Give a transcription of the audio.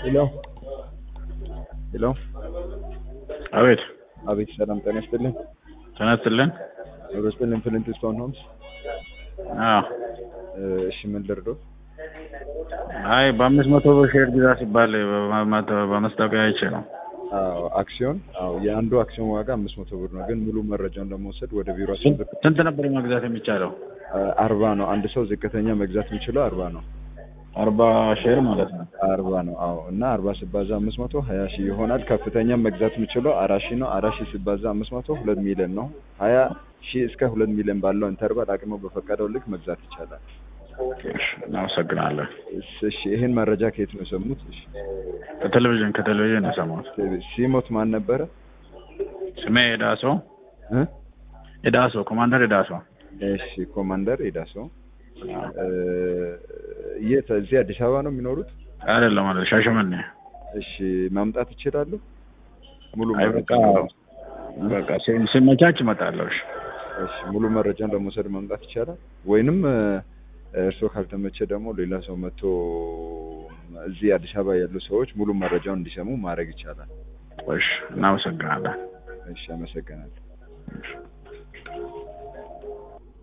ሄሎ ሄሎ አቤት አቤት ሰላም ጤና ይስጥልኝ ተነስልን። ጤና ይስጥልኝ ፍሊንት ስቶን ሆምስ አዎ እሺ ምን ልርዶ አይ በአምስት መቶ ብር ሼር ግዛ ሲባል በማ- በማስታወቂያ አይቼ ነው። አዎ አክሲዮን አዎ የአንዱ አክሲዮን ዋጋ አምስት መቶ ብር ነው ግን ሙሉ መረጃውን ለመውሰድ ወደ ቢሮችን ስንት ስንት ነበር መግዛት የሚቻለው? አርባ ነው አንድ ሰው ዝቅተኛ መግዛት የሚችለው አርባ ነው አርባ ሼር ማለት ነው። አርባ ነው አዎ እና አርባ ሲባዛ አምስት መቶ ሀያ ሺህ ይሆናል ከፍተኛ መግዛት የሚችለው አራት ሺህ ነው አራት ሺህ ሲባዛ አምስት መቶ ሁለት ሚሊዮን ነው ሀያ ሺህ እስከ ሁለት ሚሊዮን ባለው ኢንተርቫል አቅሙ በፈቀደው ልክ መግዛት ይቻላል እሺ፣ እናመሰግናለን። እሺ እሺ ይህን መረጃ ከየት ነው የሰሙት እሺ ከቴሌቪዥን ከቴሌቪዥን ነው የሰማሁት። ሲሞት ማን ነበረ ስሜ ኤዳሶ እ ኤዳሶ ኮማንደር ኤዳሶ። እሺ ኮማንደር ኤዳሶ እ የት እዚህ አዲስ አበባ ነው የሚኖሩት አይደለም ማለት ሻሸመኔ። እሺ ማምጣት ይችላሉ ሙሉ አይ መረጃ በቃ በቃ ሲ- ሲመቻች እመጣለሁ። እሺ እሺ ሙሉ መረጃን ለመውሰድ መምጣት ይቻላል ወይንም እ፣ እርስዎ ካልተመቸ ደግሞ ሌላ ሰው መጥቶ እዚህ አዲስ አበባ ያሉ ሰዎች ሙሉ መረጃውን እንዲሰሙ ማድረግ ይቻላል እሺ፣ እናመሰግናለን። እሺ አመሰግናለሁ እሺ።